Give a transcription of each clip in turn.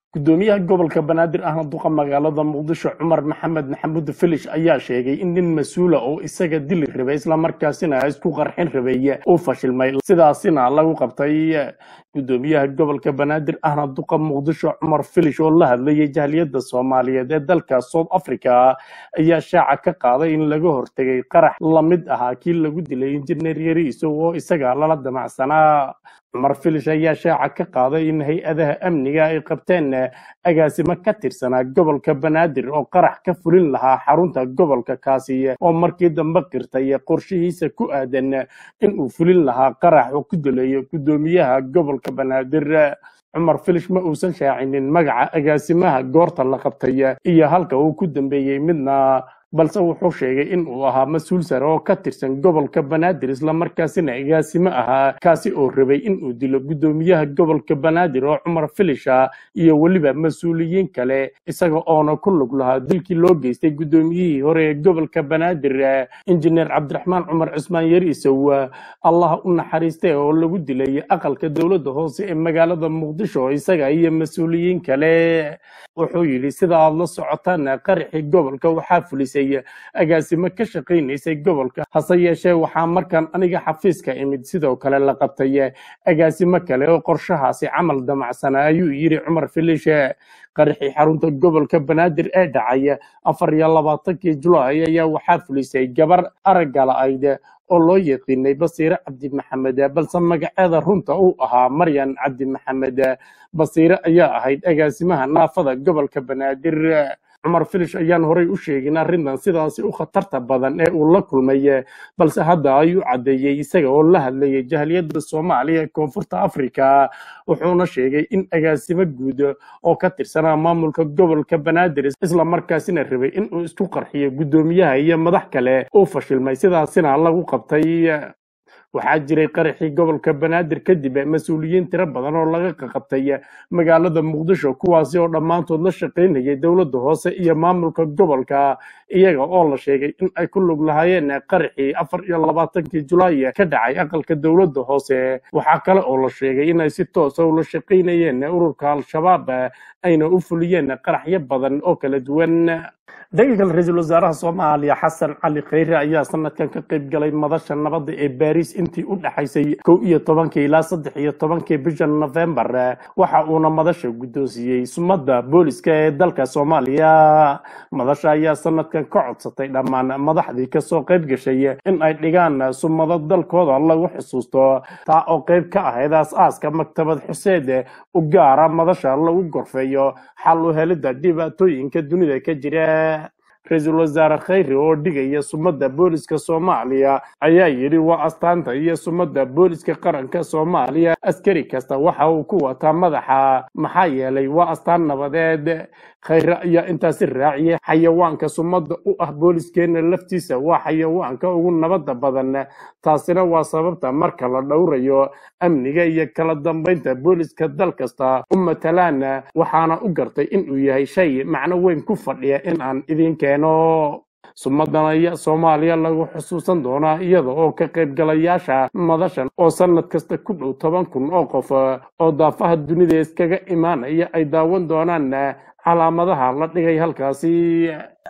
gudoomiyaha gobolka banaadir ahna duqa magaalada muqdisho cumar maxamed maxamuud filish ayaa sheegay in nin mas-uula oo isaga dili rabay islamarkaasina isku qarxin rabay uu fashilmay sidaasina lagu qabtay gudoomiyaha gobolka banaadir ahna duqa muqdisho cumar filish oo la hadlayay jahliyadda soomaaliyeed ee dalka south africa ayaa shaaca ka qaaday in laga hortegay qarax lamid ahaa kii lagu dilay injineer yariiso oo isaga lala damacsanaa cumar filish ayaa shaaca ka qaaday in hay-adaha amniga ay qabteen agaasimo ka tirsanaa gobolka banaadir oo qarax ka fulin lahaa xarunta gobolka kaasi oo markii dambe qirtay qorshihiisa ku aadan in uu fulin lahaa qarax oo ku dilayo gudoomiyaha gobolka banaadir cumar filish ma uusan shaacinin magaca agaasimaha goorta la qabtay iyo halka uu ku dambeeyey midna balse wuxuu sheegay in uu ahaa mas-uul sare oo ka tirsan gobolka banaadir islamarkaasina agaasimo ahaa kaasi oo rabay in uu dilo gudoomiyaha gobolka banaadir oo cumar filisha iyo weliba mas-uuliyiin kale isaga oona ku lug lahaa dilkii loo geystay gudoomiyihii hore ee gobolka banaadir injineer cabdiraxmaan cumar cusmaan yariisow allah u naxariistay oo lagu dilay aqalka dowladda hoose ee magaalada muqdisho isaga iyo mas-uuliyiin kale wuxuu yidhi sida aad la socotaan qaraxii gobolka waxaa fulisay agaasimo ka shaqaynaysay gobolka hase yeeshee waxaa markaan aniga xafiiska imid sidoo kale la qabtay agaasimo kale oo qorshahaasi camal damacsana ayuu yidhi cumar filishe qaraxii xarunta gobolka banaadir ee dhacay afar iyo labaatankii julaay ayaa waxaa fulisay gabar araggala ayd oo loo yaqiinay basiire cabdi maxamed balse magaceeda runta uu ahaa maryan cabdi maxamed basiire ayaa ahayd agaasimaha naafada gobolka banaadir cumar filish ayaan horay u sheegin arrintan sidaasi u khatarta badan ee uu la kulmay balse hadda ayuu caddeeyey isaga oo la hadlayay jahliyadda soomaaliya ee koonfurta afrika wuxuuna sheegay in agaasimo guud oo ka tirsanaa maamulka gobolka banaadir islamarkaasina rabay in uu isku qarxiyo guddoomiyaha iyo madax kale uu fashilmay sidaasina lagu qabtay waxaa jiray qaraxii gobolka banaadir kadib mas-uuliyiin tiro badan oo laga qaqabtay magaalada muqdisho kuwaasi oo dhammaantood la shaqaynayay dowladda hoose iyo maamulka gobolka iyaga oo la sheegay in ay ku lug lahaayeen qaraxii afar iyo labaatankii julaay ka dhacay aqalka dowladda hoose waxaa kale oo la sheegay inay si toosa ula shaqaynayeen ururka al-shabaab ayna u fuliyeen qaraxyo badan oo kala duwan dhanka kale ra-iisul wasaaraha soomaaliya xasan cali khayre ayaa sanadkan ka qayb galay madasha nabadda ee baariis intii u dhexaysay kow iyo tobankii ilaa saddex iyo tobankii bisha nofembar waxa uuna madasha guddoonsiiyey sumadda booliska ee dalka soomaaliya madasha ayaa sanadkan ka codsatay dhammaan madaxdii kasoo qayb gashay in ay dhigaan sumado dalkooda lagu xusuusto taa oo qayb ka ahayd aas-aaska maktabad xuseed u gaara madasha lagu gorfeeyo xal u helidda dhibaatooyinka dunida ka jira ra-iisul wasaare khayre oo dhigaya sumadda booliska soomaaliya ayaa yidhi waa astaanta iyo sumadda booliska qaranka soomaaliya askari kasta waxa uu ku wataa madaxa maxaa yeelay waa astaan nabadeed khayre ayaa intaasi raaciyay xayawaanka sumadda u ah booliskeenna laftiisa waa xayawaanka ugu nabadda badan taasina waa sababta marka la dhowrayo amniga iyo kala dambaynta booliska dal kasta u matalaan waxaana u gartay inuu yahay shay macno weyn ku fadhiya in aan idin keeno sumadan ayaa soomaaliya lagu xusuusan doonaa iyada oo ka qaybgalayaasha madashan oo sanad kasta ku dhow toban kun oo qof oo daafaha dunida iskaga imaanaya ay daawan doonaan calaamadaha la dhigay halkaasi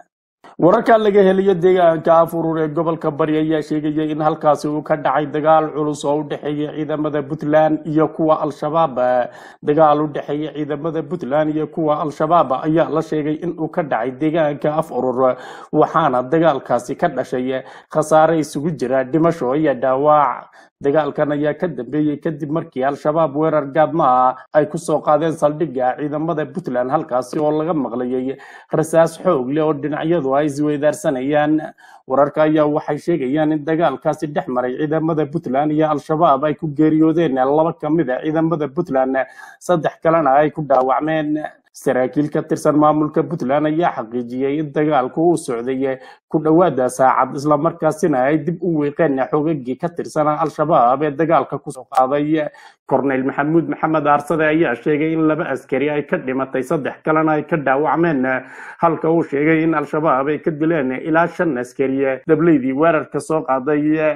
wararka laga helayo deegaanka afurur ee gobolka bari ayaa sheegaya in halkaasi uu ka dhacay dagaal culus oo u dhexeeya ciidamada puntland iyo kuwa al-shabaab dagaal u dhexeeya ciidamada puntland iyo kuwa al-shabaab ayaa la sheegay in uu ka dhacay deegaanka afurur waxaana dagaalkaasi ka dhashay khasaare isugu jira dhimasho iyo dhaawac dagaalkan ayaa ka dambeeyey kadib markii al-shabaab weerar gaadmaa ay ku soo qaadeen saldhigga ciidamada puntland halkaasi oo laga maqlayay rasaas xoog leh oo dhinacyadu ay isweydaarsanayaan wararka ayaa waxay sheegayaan in dagaalkaasi dhex maray ciidamada puntland iyo al-shabaab ay ku geeriyoodeen laba ka mid a ciidamada puntland saddex kalena ay ku dhaawacmeen saraakiil ka tirsan maamulka puntland ayaa xaqiijiyey in dagaalku uu socday ku dhowaada saacad islamarkaasina ay dib u weeqeen xogagii ka tirsanaa al-shabaab ee dagaalka kusoo qaaday korneyl maxamuud maxamed aarsade ayaa sheegay in laba askari ay ka dhimatay saddex kalena ay ka dhaawacmeen halka uu sheegay in al-shabaab ay ka dileen ilaa shan askari dableydii weerarka soo qaaday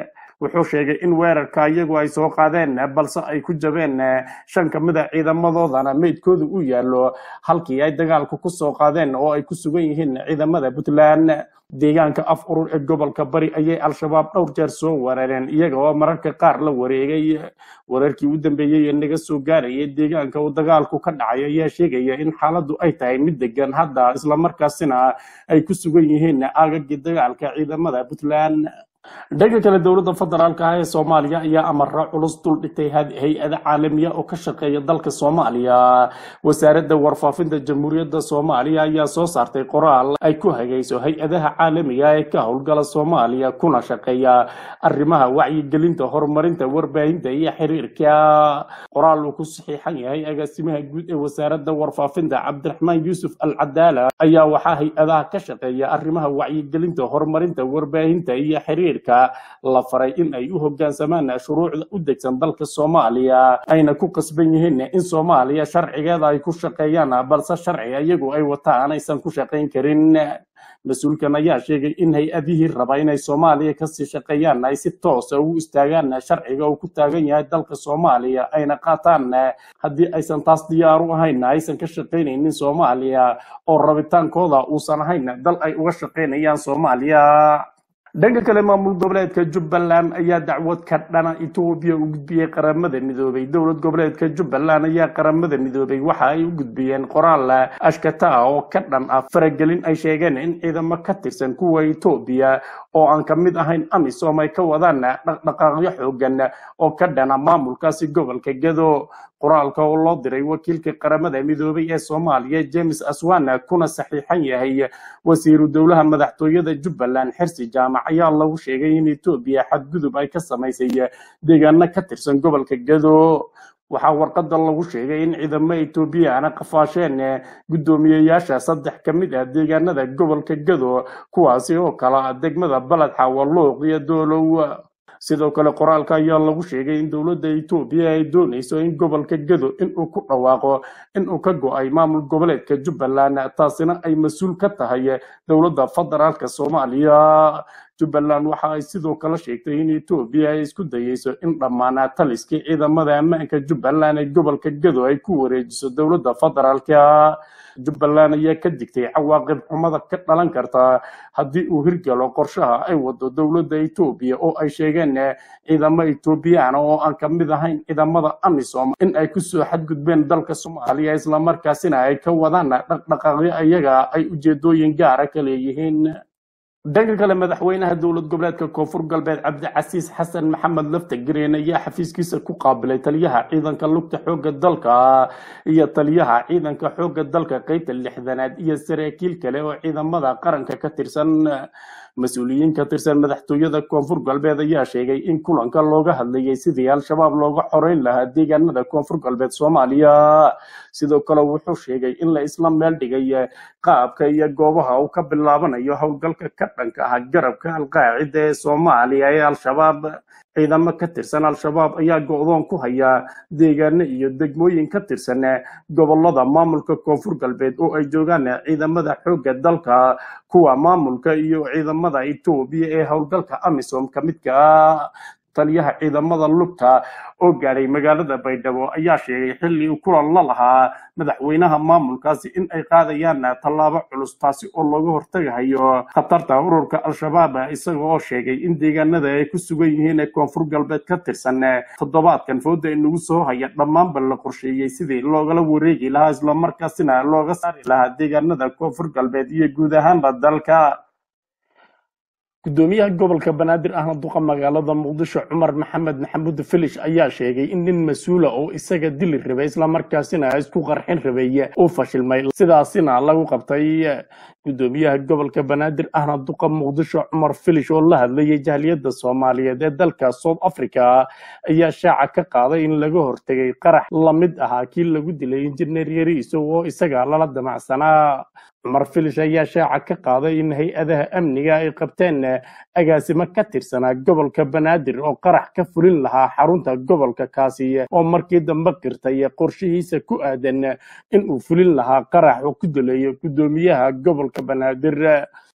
wuxuu sheegay in weerarka iyagu ay soo qaadeen balse ay ku jabeen shan ka mid a ciidamadoodana meydkooda u yaallo halkii ay dagaalku ku soo qaadeen oo ay ku sugan yihiin ciidamada puntland deegaanka af urur ee gobolka bari ayay al-shabaab dhowr jeer soo weerareen iyaga oo mararka qaar la wareegay wararkii u dambeeyey ee naga soo gaarayay deegaanka uu dagaalku ka dhacay ayaa sheegaya in xaaladdu ay tahay mid degan hadda islamarkaasina ay ku sugan yihiin aagagii dagaalka ciidamada puntland dhanka kale dowladda federaalka ah ee soomaaliya ayaa amara culus dul dhigtay hay-ada caalamiya oo ka shaqeeya dalka soomaaliya wasaaradda warfaafinta jamhuuriyadda soomaaliya ayaa soo saartay qoraal ay ku hagayso hay-adaha caalamiga ee ka howlgala soomaaliya kuna shaqeeya arrimaha wacyigelinta horumarinta warbaahinta iyo xiriirka qoraal uu ku saxiixan yahay agaasimaha guud ee wasaaradda warfaafinta cabdiraxmaan yuusuf al cadaala ayaa waxaa hay-adaha ka shaqeeya arrimaha wacyigelinta horumarinta warbaahinta iyo xiriir la faray in ay u hoggaansamaan shuruucda u degsan dalka soomaaliya ayna ku qasban yihiin in soomaaliya sharcigeeda ay ku shaqeeyaan balse sharciga iyagu ay wataan aysan ku shaqayn karin mas-uulkan ayaa sheegay in hay-adihii raba inay soomaaliya kasii shaqeeyaan ay si toosa ugu istaagaan sharciga uu ku taagan yahay dalka soomaaliya ayna qaataan haddii aysan taas diyaar u ahayn aysan ka shaqaynaynin soomaaliya oo rabitaankooda uusan ahayn dal ay uga shaqaynayaan soomaaliya dhanka kale maamul goboleedka jubbaland ayaa dacwad ka dhana etoobiya u gudbiyey qaramada midoobay dowlad goboleedka jubbaland ayaa qaramada midoobay waxa ay u gudbiyeen qoraal ashkata ah oo ka dhan ah faragelin ay sheegeen in ciidamo ka tirsan kuwa etoobiya oo aan ka mid ahayn amisom ay ka wadaan dhaqdhaqaaqyo xoogan oo ka dhana maamulkaasi gobolka gedo qoraalka oo loo diray wakiilka qaramada midoobay ee soomaaliya james aswana kuna saxiixan yahay wasiiru dowlaha madaxtooyada jubbaland xirsi jaamac ayaa lagu sheegay in etoobiya xadgudub ay ka samaysay deegaano ka tirsan gobolka gedo waxaa warqada lagu sheegay in ciidamo etoobiyaana qafaasheen guddoomiyeyaasha saddex ka mid ah deegaanada gobolka gedo kuwaasi oo kala ah degmada baladxa walluuq iyo doolow sidoo kale qoraalka ayaa lagu sheegay in dowladda etoobiya ay doonayso in gobolka gedo inuu ku dhawaaqo inuu ka go-ay maamul goboleedka jubbaland taasina ay mas-uul ka tahay dowladda federaalka soomaaliya jubbaland waxa ay sidoo kale sheegtay in etoobiya ay isku dayeyso in dhammaan taliskii ciidamada ammaanka jubbaland ee gobolka gedo ay ku wareejiso dowladda federaalka jubbaland ayaa ka digtay cawaaqib xumada ka dhalan karta haddii uu hirgalo qorshaha ay wado dowladda etoobiya oo ay sheegeen ciidamo etoobiyaan oo aan ka mid ahayn ciidamada amisom in ay kusoo xadgudbeen dalka soomaaliya islamarkaasina ay ka wadaan dhaqdhaqaaqyo iyaga ay ujeedooyin gaara ka leeyihiin dhanka kale madaxweynaha dowlad goboleedka koonfur galbeed cabdicasiis xasan maxamed lafta gareen ayaa xafiiskiisa ku qaabilay taliyaha ciidanka lugta xoogga dalka iyo taliyaha ciidanka xoogga dalka qeybta lixdanaad iyo saraakiil kale oo ciidamada qaranka ka tirsan mas-uuliyiin ka tirsan madaxtooyada koonfur galbeed ayaa sheegay in kulanka looga hadlayay sidii al-shabaab looga xoreyn lahaa deegaanada koonfur galbeed soomaaliya sidoo kale wuxuu sheegay in la isla meel dhigay qaabka iyo goobaha uu ka bilaabanayo howlgalka ka dhanka ah garabka alqaacida ee soomaaliya ee al-shabaab ciidamo ka tirsan al-shabaab ayaa go-doon ku haya deegaano iyo degmooyin ka tirsan gobolada maamulka koonfur galbeed oo ay joogaan ciidamada xoogga dalka kuwa maamulka iyo ciidamada etoobiya ee howlgalka amisom ka midka ah taliyaha ciidamada lugta oo gaadhay magaalada baydhabo ayaa sheegay xilli uu kulan la lahaa madaxweynaha maamulkaasi in ay qaadayaan tallaabo culus taasi oo looga hortagahayo khatarta ururka al-shabaab isaga oo sheegay in deegaanada ay ku sugan yihiin ee koonfur galbeed ka tirsan toddobaadkan fooda inagu soo haya dhammaanba la qorsheeyey sidii loogala wareegi lahaa islamarkaasina looga saari lahaa deegaanada koonfur galbeed iyo guud ahaanba dalka gudoomiyaha gobolka banaadir ahna duqa magaalada muqdisho cumar maxamed maxamuud filish ayaa sheegay in nin mas-uula oo isaga dili rabay islamarkaasina isku qarxin rabay uu fashilmay sidaasina lagu qabtay gudoomiyaha gobolka banaadir ahna duqa muqdisho cumar filish oo la hadlayay jahliyadda soomaaliyeed ee dalka south africa ayaa shaaca ka qaaday in laga hortegay qarax lamid ahaa kii lagu dilay injineer yariiso oo isaga lala damacsanaa cumar filish ayaa shaaca ka qaaday in hay-adaha amniga ay qabteen agaasimo ka tirsanaa gobolka banaadir oo qarax ka fulin lahaa xarunta gobolka kaasi oo markii dambe qirtay qorshihiisa ku aadan in uu fulin lahaa qarax oo ku dilayo gudoomiyaha gobolka banaadir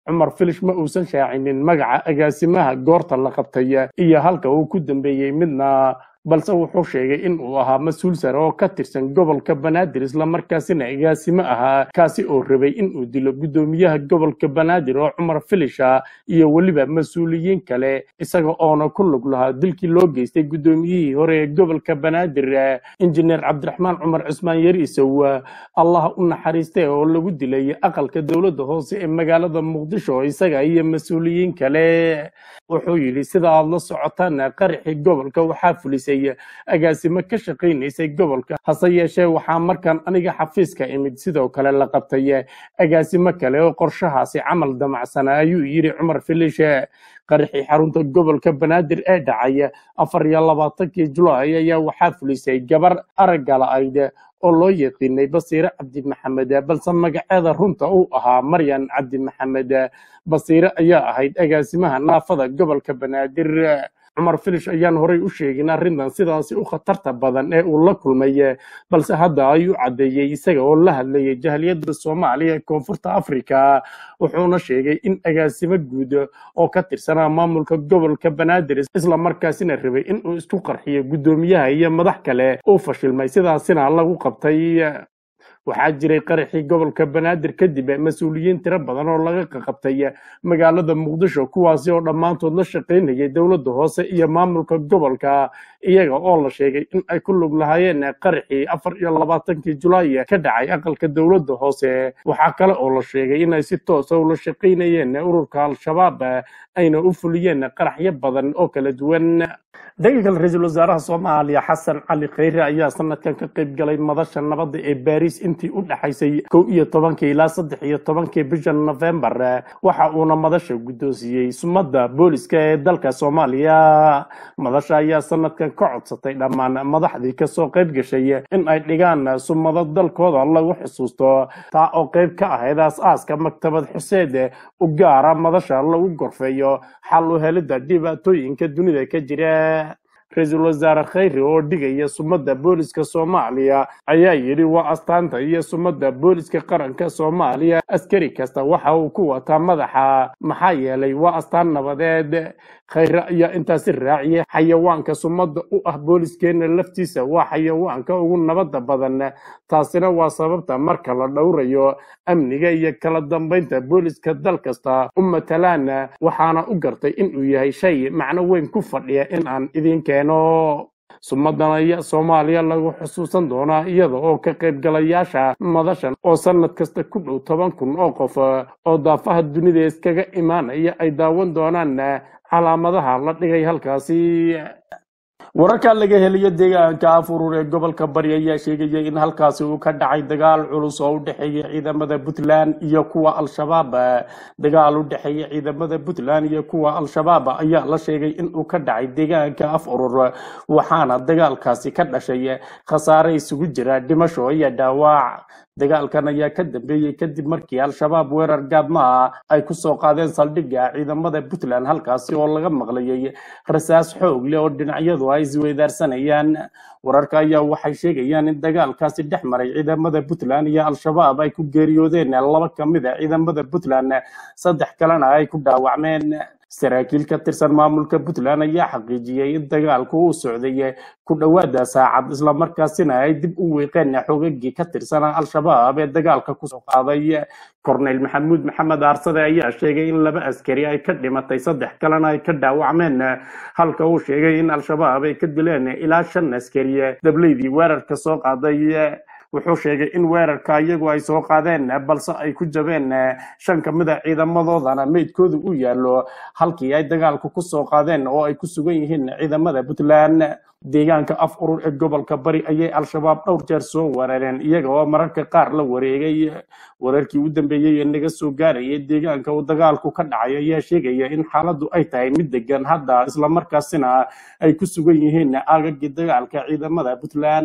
cumar filish ma uusan shaacinin magaca agaasimaha goorta la qabtay iyo halka uu ku dambeeyey midna balse wuxuu sheegay in uu ahaa mas-uul sare oo ka tirsan gobolka banaadir islamarkaasina agaasimo ahaa kaasi oo rabay in uu dilo guddoomiyaha gobolka banaadir oo cumar filisha iyo weliba mas-uuliyiin kale isaga oona ku lug lahaa dilkii loo geystay guddoomiyihii hore ee gobolka banaadir injineer cabdiraxmaan cumar cismaan yariisow allah u naxariistay oo lagu dilay aqalka dowladda hoose ee magaalada muqdisho isaga iyo mas-uuliyiin kale wuxuu yidhi sida aad la socotaan qaraxii gobolka waxaa fulisay agaasimo ka shaqaynaysay gobolka hase yeeshee waxaa markaan aniga xafiiska imid sidoo kale la qabtay agaasimo kale oo qorshahaasi camal damacsana ayuu yidhi cumar filishe qaraxii xarunta gobolka banaadir ee dhacay afar iyo labaatankii julaay ayaa waxaa fulisay gabar araggala ayd oo loo yaqiinay basiire cabdi maxamed balse magaceeda runta uu ahaa maryan cabdi maxamed basiire ayaa ahayd agaasimaha naafada gobolka banaadir cumar filish ayaan horay u sheegin arrintan sidaasi u khatarta badan ee uu la kulmay balse hadda ayuu caddeeyey isaga oo la hadlayay jahliyadda soomaaliya ee koonfurta afrika wuxuuna sheegay in agaasimo guud oo ka tirsanaa maamulka gobolka banaadir islamarkaasina rabay in uu isku qarxiyo guddoomiyaha iyo madax kale uu fashilmay sidaasina lagu qabtay waxaa jiray qaraxii gobolka banaadir kadib mas-uuliyiin tiro badan oo laga qaqabtay magaalada muqdisho kuwaasi oo dhammaantood la shaqaynayay dowladda hoose iyo maamulka gobolka iyaga oo la sheegay in ay ku lug lahaayeen qaraxii afar iyo labaatankii julaay ka dhacay aqalka dowladda hoose waxaa kale oo la sheegay inay si toosa ula shaqaynayeen ururka al-shabaab ayna u fuliyeen qaraxyo badan oo kala duwan dhanka kale ra-iisul wasaaraha soomaaliya xasan cali kheyre ayaa sanadkan ka qayb galay madasha nabadda ee baariis intii u dhexaysay kow iyo tobankii ilaa saddex iyo tobankii bisha nofembar waxa uuna madasha guddoonsiiyey sumadda booliska ee dalka soomaaliya madasha ayaa sanadkan ka codsatay dhammaan madaxdii kasoo qayb gashay in ay dhigaan sumado dalkooda lagu xusuusto taa oo qayb ka ahayd aas-aaska maktabad xuseed u gaara madasha lagu gorfeeyo xal u helidda dhibaatooyinka dunida ka jira ra-iisul wasaare khayri oo dhigaya sumadda booliska soomaaliya ayaa yidhi waa astaanta iyo sumadda booliska qaranka soomaaliya askari kasta waxa uu ku wataa madaxa maxaa yeelay waa astaan nabadeed khayre ayaa intaasi raaciyay xayawaanka sumadda u ah booliskeenna laftiisa waa xayawaanka ugu nabadda badan taasina waa sababta marka la dhowrayo amniga iyo kala dambaynta booliska dal kasta u matalaan waxaana u gartay inuu yahay shay macno weyn ku fadhiya in aan idin keeno sumadan ayaa soomaaliya lagu xusuusan doonaa iyada oo ka qaybgalayaasha madashan oo sanad kasta ku dhow toban kun oo qof oo daafaha dunida iskaga imaanaya ay daawan doonaan calaamadaha la dhigay halkaasi wararka laga helayo deegaanka afurur ee gobolka bari ayaa sheegaya in halkaasi uu ka dhacay dagaal culus oo u dhexeeya ciidamada puntland iyo kuwa al-shabaab dagaal u dhexeeya ciidamada puntland iyo kuwa al-shabaab ayaa la sheegay in uu ka dhacay deegaanka af urur waxaana dagaalkaasi ka dhashay khasaare isugu jira dhimasho iyo dhaawac dagaalkan ayaa ka dambeeyey kadib markii al-shabaab weerar gaadma ah ay ku soo qaadeen saldhigga ciidamada puntland halkaasi oo laga maqlayay rasaas xoog leh oo dhinacyadu ay isweydaarsanayaan wararka ayaa waxay sheegayaan in dagaalkaasi dhex maray ciidamada puntland iyo al-shabaab ay ku geeriyoodeen laba ka mid a ciidamada puntland saddex kalena ay ku dhaawacmeen saraakiil ka tirsan maamulka puntland ayaa xaqiijiyey in dagaalku uu socday ku dhowaada saacad islamarkaasina ay dib u wiiqeen xogagii ka tirsanaa al-shabaab ee dagaalka kusoo qaaday korneyl maxamuud maxamed aarsade ayaa sheegay in laba askari ay ka dhimatay saddex kalena ay ka dhaawacmeen halka uu sheegay in al-shabaab ay ka dileen ilaa shan askari dableydii weerarka soo qaaday wuxuu sheegay in weerarka iyagu ay soo qaadeen balse ay ku jabeen shan ka mid a ciidamadoodana meydkoodu u yaallo halkii ay dagaalku ku soo qaadeen oo ay ku sugan yihiin ciidamada puntland deegaanka af urur ee gobolka bari ayay al-shabaab dhowr jeer soo weerareen iyaga oo mararka qaar la wareegay wararkii u dambeeyey ee naga soo gaarayay deegaanka uu dagaalku ka dhacay ayaa sheegaya in xaaladdu ay tahay mid degan hadda islamarkaasina ay ku sugan yihiin aagagii dagaalka ciidamada puntland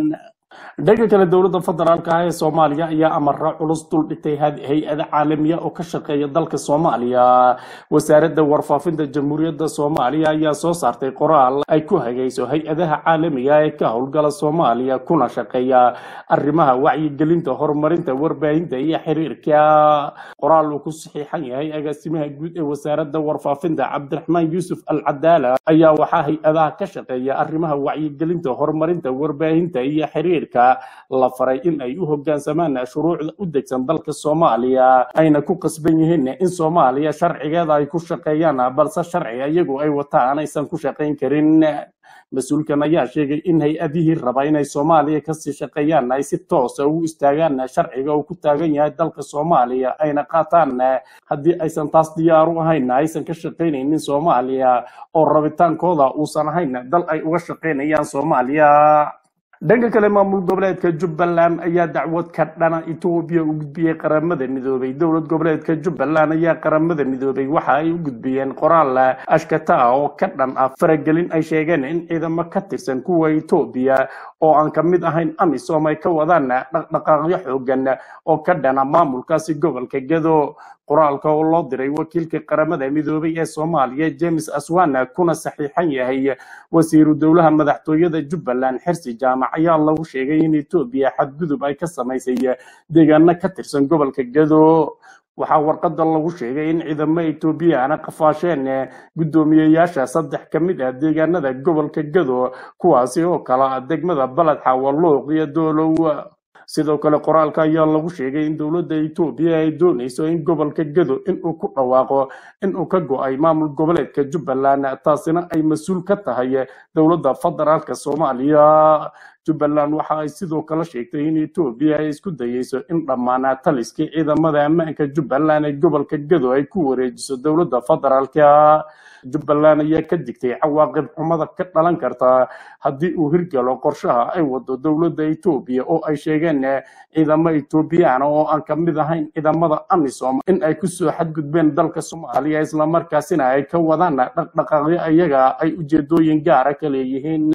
dhanka kale dowladda federaalka ah ee soomaaliya ayaa amara culus dul dhigtay hay-ada caalamiya oo ka shaqeeya dalka soomaaliya wasaaradda warfaafinta jamhuuriyadda soomaaliya ayaa soo saartay qoraal ay ku hagayso hay-adaha caalamiga ee ka howlgala soomaaliya kuna shaqeeya arrimaha wacyigelinta horumarinta warbaahinta iyo xiriirka qoraal uu ku saxiixan yahay agaasimaha guud ee wasaaradda warfaafinta cabdiraxmaan yuusuf al cadaala ayaa waxaa hay-adaha ka shaqeeya arrimaha wacyigelinta horumarinta warbaahinta iyo xiriir la faray in ay u hogaansamaan shuruucda u degsan dalka soomaaliya ayna ku qasban yihiin in soomaaliya sharcigeeda ay ku shaqeeyaan balse sharciga iyagu ay wataan aysan ku shaqayn karin mas-uulkan ayaa sheegay in hay-adihii raba inay soomaaliya kasii shaqeeyaan ay si toosa ugu istaagaan sharciga uu ku taagan yahay dalka soomaaliya ayna qaataan haddii aysan taas diyaar u ahayn aysan ka shaqaynaynin soomaaliya oo rabitaankooda uusan ahayn dal ay uga shaqaynayaan soomaaliya dhanka kale maamul goboleedka jubbaland ayaa dacwad ka dhana etoobiya u gudbiyey qaramada midoobay dowlad goboleedka jubbaland ayaa qaramada midoobay waxa ay u gudbiyeen qoraal ashkata ah oo ka dhan ah faragelin ay sheegeen in ciidamo ka tirsan kuwa etoobiya oo aan ka mid ahayn amisom ay ka wadaan dhaqdhaqaaqyo xoogan oo ka dhana maamulkaasi gobolka gedo qoraalka oo loo diray wakiilka qaramada midoobay ee soomaaliya james aswana kuna saxiixan yahay wasiiru dowlaha madaxtooyada jubbaland xirsi jaamac ayaa lagu sheegay in etoobiya xadgudub ay ka samaysay deegaano ka tirsan gobolka gedo waxaa warqada lagu sheegay in ciidamo etoobiyaana qafaasheen guddoomiyeyaasha saddex ka mid ah deegaanada gobolka gedo kuwaasi oo kala ah degmada baled xawaluuq iyo doolow sidoo kale qoraalka ayaa lagu sheegay in dowladda etoobiya ay doonayso in gobolka gedo inuu ku dhawaaqo inuu ka go-ay maamul goboleedka jubbaland taasina ay mas-uul ka tahay dowladda federaalka soomaaliya jubbaland waxa ay sidoo kale sheegtay in etoobiya ay isku dayeyso in dhammaan taliskii ciidamada ammaanka jubbaland ee gobolka gedo ay ku wareejiso dowladda federaalka jubbaland ayaa ka digtay cawaaqib xumada ka dhalan karta haddii uu hirgalo qorshaha ay wado dowladda etoobiya oo ay sheegeen ciidamo etoobiyaan oo aan ka mid ahayn ciidamada amisom in ay kusoo xadgudbeen dalka soomaaliya islamarkaasina ay ka wadaan dhaqdhaqaaqyo iyaga ay ujeedooyin gaara ka leeyihiin